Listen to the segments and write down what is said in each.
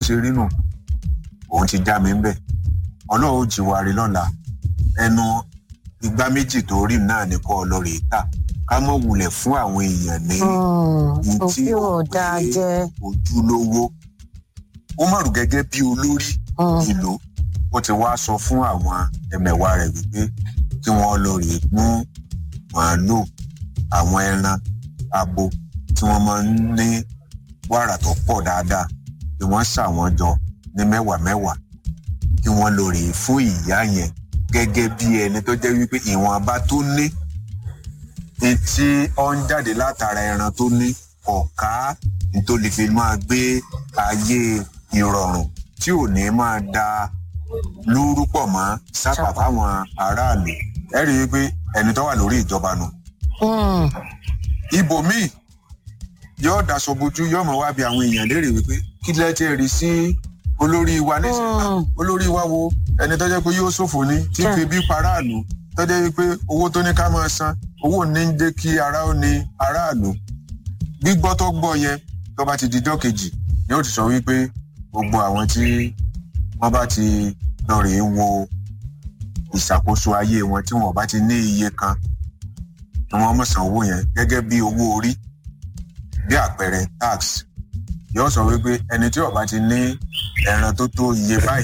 ṣe rí nù òun ti já mi ń bẹ̀ ọlọ́run ó jí wa rí lọ́la ẹnu igbá méjì tó rí náà ní kọ́ ọlọ́rẹ̀ tà ká mọ̀ wulẹ̀ fún àwọn èèyàn ní ní tí òfin ó ò dáa pé jẹ́. ojúlówó ó mọ̀rù gẹ́gẹ́ bí olórí Mm. ìlú ó ti wá sọ fún àwọn ẹmẹ̀wà rẹ̀ wípé kí wọ́n lọ rèé mú màálùú àwọn ẹran abo tí wọ́n máa ń ní wàrà tó pọ̀ dáadáa kí wọ́n ṣà wọ́n jọ ní mẹ́wàá mẹ́wàá kí wọ́n lọ rèé fún ìyá yẹn gẹ́gẹ́ bí ẹni tó jẹ́ wípé ìwọ̀nba tó ní etí ọ ń jáde látara ẹran tó ní ọ̀ká nítorí fi máa gbé ayé ìrọ̀rùn tí ò ní máa da lúrú pọ̀ mọ́ sápà fáwọn aráàlú ẹ rí i pé ẹni tó wà lórí ìjọba nù Mm. ibòmíì yóò daṣọ bojú yóò mọ wá bí àwọn èèyàn léèrè wípé kí lẹ ti rí sí olórí wa nísìnyí Mm. olórí wa wo ẹni tó jẹ́ pé yóò ṣòfò ní tí Yeah. fi bí paráàlú tó jẹ́ wípé owó tó ní ká máa san owó ní ń jẹ́ kí ara ó ní aráàlú gbígbọ́ tó gbọ́ yẹn tó bá ti dijọ́ kejì yóò ti sọ wípé gbogbo àwọn tí wọ́n bá ti lọ rèé wo ìṣàkóso ayé wọn tí wọn bá ti ní iye kan ni wọ́n mọ̀ san owó yẹn gẹ́gẹ́ bí owó orí bí àpẹẹrẹ tax yóò sọ wípé ẹni tí ó bá ti ní ẹran tó tó iye báyìí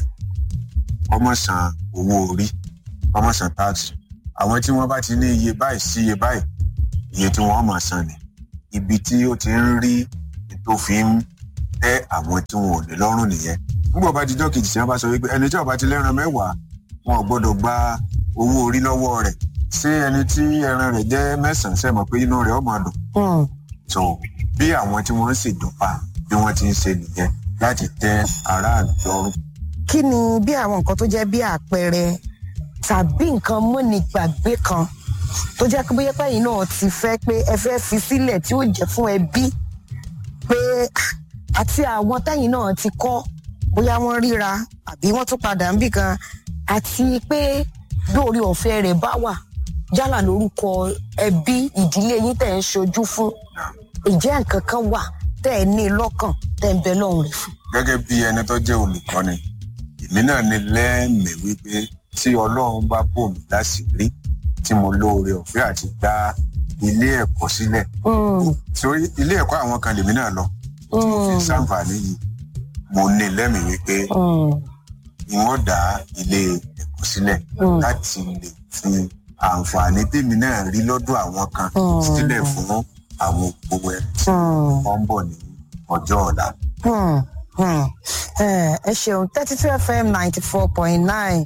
ọmọ san owó orí ọmọ san tax àwọn tí wọ́n bá ti ní iye báyìí sí iye báyìí iye tí wọ́n máa san ni ibi tí ó ti ń rí tó fi ń tẹ́ àwọn tí wọn ò ní lọ́rùn nìyẹn nígbà bá dijọ́ kejì tí wọ́n bá sọ wípé ẹni tí ó bá ti lẹ́ran mẹ́wàá wọn ò gbọ́dọ̀ gba owó orí lọ́wọ́ rẹ̀ ṣé ẹni tí ẹran rẹ̀ jẹ́ mẹ́sàn-án ṣe mọ̀ pé inú rẹ̀ ó máa dùn Mm. so bí àwọn tí wọ́n ń ṣèjọba bí wọ́n ti ń ṣe nìyẹn láti tẹ́ aráàlú lọ́rùn. kí ni bí àwọn nǹkan tó jẹ́ bí àpẹẹrẹ tàbí nǹkan múnigbàgbé kan tó jẹ́ pé bóyá pẹ́yìn náà ti fẹ́ pé ẹ fẹ́ fi sílẹ̀ tí ó jẹ́ fún ẹbí pé ah, àti àwọn tẹ́yìn náà ti kọ́ bóyá wọ́n ríra àbí wọ́n tún padà ń bì kan àti pé bí orí ọ̀fẹ́ rẹ̀ bá wà yálà lórúkọ ẹbí ìdílé yín tẹ̀ ń ṣojú fún ìjẹ́ nǹkan kan wà tẹ́ ẹ ní lọ́kàn tẹ́ ń bẹ lọ́hùn rẹ̀ fún. gẹ́gẹ́ bí ẹni tó jẹ́ olùkọ́ni èmi náà ní lẹ́ẹ̀mí wípé tí ọlọ́run bá bò mí láṣìírí tí mo lóore ọ̀fẹ́ àti dá ilé ẹ̀kọ́ sílẹ̀ Mm, torí ilé ẹ̀kọ́ àwọn kan lèmi náà lọ tí mo fi mm, ṣàǹfààní yìí mo ní lẹ́mìí wípé mm. wọ́n dá ilé ẹ̀kọ́ sílẹ̀ Mm. láti lè fi àǹfààní tèmi náà rí lọ́dọ̀ àwọn kan Mm. sílẹ̀ fún àwọn òpó ẹ̀ tí Hmm, wọ́n ń bọ̀ ní ọjọ́ ọ̀la. hmm, hmm. Eh, ẹ ṣeun thirty two fm ninety four point nine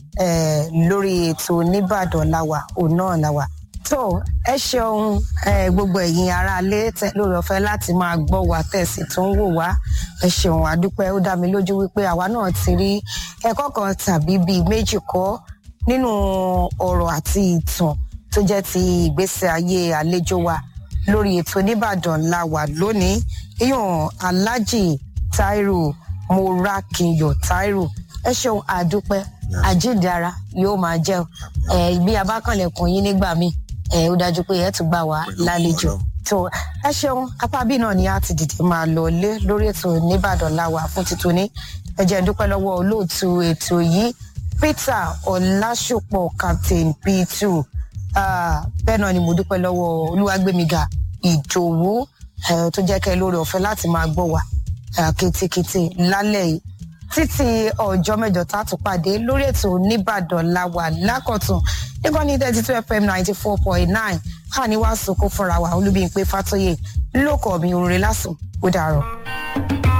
lórí ètò nìbàdàn làwà òun náà làwà tó ẹ ṣeun eh, gbogbo ẹ̀yin aráalé tẹ lórí ọ̀fẹ́ láti máa gbọ́ wa tẹ̀sí tó ń wò wá ẹ ṣeun àdúpẹ́ ó dá mi lójú wípé àwa náà ti rí ẹ̀kọ́ kan tàbí bíi méjì kọ́ nínú ọ̀rọ̀ àti ìtàn tó jẹ́ ti ìgbésí ayé àlejò wa lórí ètò nìbàdàn la wà lónìí ìyọ̀n alájì tairu morakinyọ tairu ẹ ṣeun àdúpẹ́ àjíǹdara yóò máa jẹ́ o. ẹ bí abákanlẹ̀kùn yín nígbà míì ẹ ó dájú pé ẹ tún gbà wá Pẹ̀lú lálejò Ọlọ́run. tó ẹ ṣeun apá bí náà ni a ti dìde máa lọ lé lórí ètò nìbàdàn la wà fún títún ní ẹ jẹ́ n dúpẹ́ lọ́wọ́ olóòtú ètò yìí peter ọlásùpọ̀ captain p2 Ah, bẹ́ẹ̀ náà ni mo dúpẹ́ lọ́wọ́ olúwàgbẹ̀míga ìdòwú eh, tó jẹ́ kẹ́ lórí ọ̀fẹ́ láti máa gbọ́ wa ah, kétékété lálẹ́ yìí títí ọjọ́ mẹ́jọ tá a tún pàdé lórí ètò nìbàdàn láwà lákọ̀tún nígbà ní thirty two fm ninety four point nine a ní wàá sọkó fúnra wa olúbíyìn pé fàtóyè lóko mi òrùlé lásùn ó dàrọ.